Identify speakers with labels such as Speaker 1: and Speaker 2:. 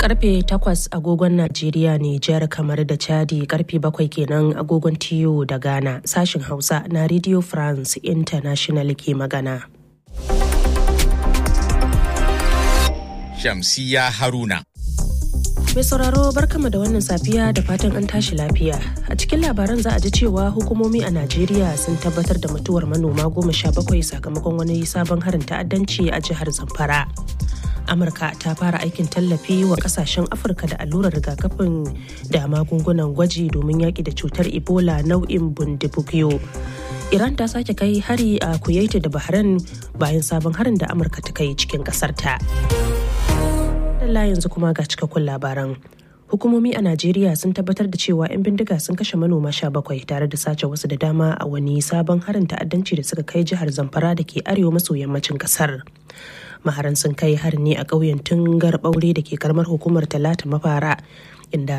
Speaker 1: karfe 8 agogon Najeriya Nijar kamar da Chadi karfe 7 kenan agogon TU da Ghana sashin Hausa na Radio France International ke magana.
Speaker 2: Shamsiya Haruna.
Speaker 1: Mai sauraro barkama da wannan safiya da fatan an tashi lafiya. A cikin labaran za a ji cewa hukumomi a Najeriya sun tabbatar da mutuwar manoma goma sha bakwai sakamakon wani sabon harin ta'addanci a jihar Zamfara. Amurka ta fara aikin tallafi wa kasashen Afirka da allurar rigakafin da magungunan gwaji domin yaƙi da cutar Ebola nau'in bundibugyo. Iran ta sake kai hari a Kuwait da Bahrain bayan sabon harin da Amurka ta kai cikin ƙasarta. Allah yanzu kuma ga cikakkun labaran. Hukumomi a Najeriya sun tabbatar da cewa 'yan bindiga sun kashe manoma sha bakwai tare da sace wasu da dama a wani sabon harin ta'addanci da suka kai jihar Zamfara da ke arewa maso yammacin kasar. Maharan sun kai harin ne a ƙauyen Tungar Ɓaure da ke karamar hukumar Talata Mafara inda